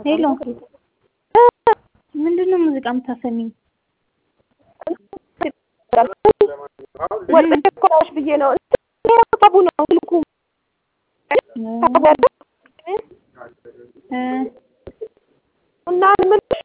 ሄሎ ምንድን ነው ሙዚቃ የምታሰሚኝ? ወጥቼ እኮ ነሽ ብዬ ነው ታቡ ነው ስልኩ ታቡ ያለ እ እና ምንሽ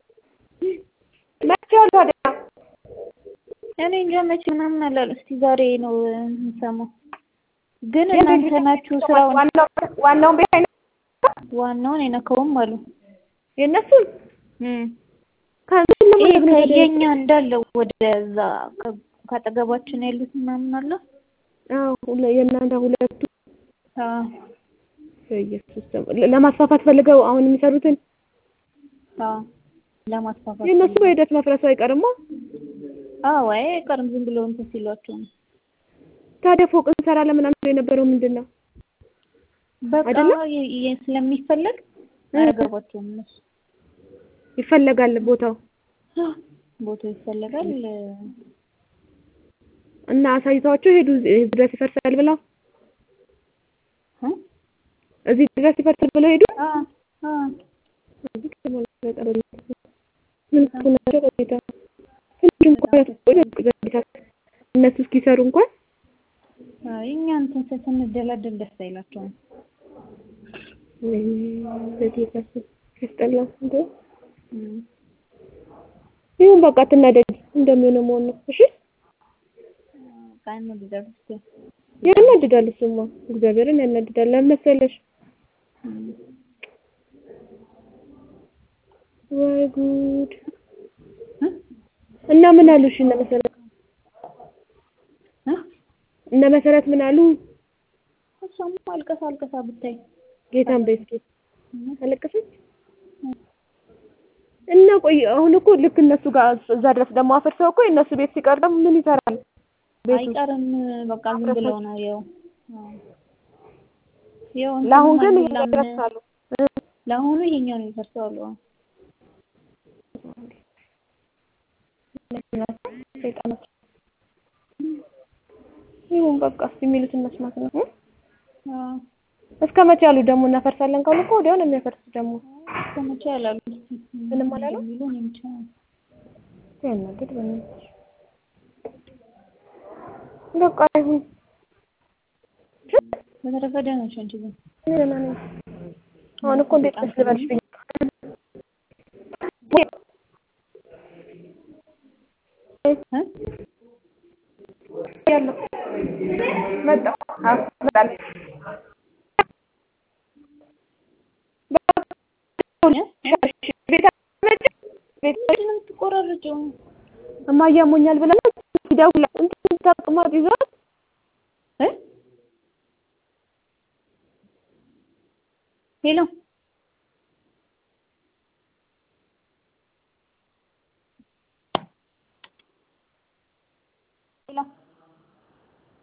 መቼ ያሉ ታዲያ እኔ እንጃ መቼ ምናምን አላሉ። እስቲ ዛሬ ነው የምሰማው። ግን እናንተ ናችሁ ስራውን ዋናው ዋናውን ቤት አይነ ዋናውን የነካውም አሉ። የእነሱን እም ከእነሱን ነው ይሄ የምነግርህ ታዲያ። ከየኛ እንዳለው ወደዛ ከ- ካጠገባችን ያሉት ምናምን አለ። አዎ ሁለ- የእናንተ ሁለቱ አዎ በኢየሱስ ስም ለማስፋፋት ፈልገው አሁን የሚሰሩትን አዎ ለማስፋፋት የእነሱ በሂደት መፍረሱ አይቀርማ። አዎ አይ አይቀርም ዝም ብለው እንትን ሲሏቸው ነው። ታዲያ ፎቅ እንሰራለን ምናምን የነበረው ምንድን ነው? በቃ አይደለም? የ- የ- ስለሚፈለግ አያገባቸውም እነሱ ይፈለጋል ቦታው ቦታው ይፈለጋል። እና አሳይተዋቸው ሄዱ እዚህ ድረስ ይፈርሳል ብለው እ? እዚህ ድረስ ይፈርሳል ብለው ሄዱ። አ አ እዚህ ደግሞ በጣም ምን እኮ ናቸው በጌታ ትንሽ እንኳን ያስቆይ በጌታ እነሱ እስኪሰሩ እንኳን አይ እኛ እንትን ስ- ስንደላደል ደስ አይላቸውም። ወይኔ በጌታ ስም ያስጠላ እንደ እም። ይሁን በቃ አትናደድ እንደሚሆነው መሆን ነው። እሺ ቃል ነው ቢዘር እስቲ ያናድዳል። እሱማ እግዚአብሔርን ያናድዳል። ለምን መሰለሽ? እም። ወይ ጉድ! እ? እና ምን አሉ? እሺ እነ መሰረት እ? እነ መሰረት ምን አሉ? እሷም አልቀሳ አልቀሳ ብታይ ጌታን በይ እስኪ እም። አለቀሰች። እና ቆይ አሁን እኮ ልክ እነሱ ጋር እዛ ድረስ ደግሞ አፍርሰው እኮ የእነሱ ቤት ሲቀር ደግሞ ምን ይሰራል? ቤቱ አይቀርም በቃ ዝም ብለው ነው ያው አዎ። ያው እንትን ለአሁን ግን ማን- ይሄን ለምን- ያደርሳሉ። ለአሁኑ ይሄኛው ነው የሚፈርሰው አሉ። አዎ። ሰይጣኖች ይሁን በቃ እስኪ የሚሉትን መስማት ነው። እ? አዎ። እስከ መቼ ያሉ ደግሞ እናፈርሳለን ካሉ እኮ ወዲያው ነው የሚያፈርሱት ደግሞ እስከ መቼ ያላሉ ምንም አላሉ? የሚሉ እኔ ብቻ ያናግድ በእናትሽ በቃ ይሁን በተረፈ ደህና ነሽ አንቺ ግን? እኔ ደህና ነኝ። አሁን እኮ እንዴት ደስ ልበልሽ ብዬ እ? ያለው መጣሁ አዎ እመጣለሁ ቤት አትመጭም? ቤት ምንድን ነው የምትቆራረጪው? እማዬ አሞኛል ብላ ሲደውል እንትን ተቅማጥ ይዟት እ? ሄሎ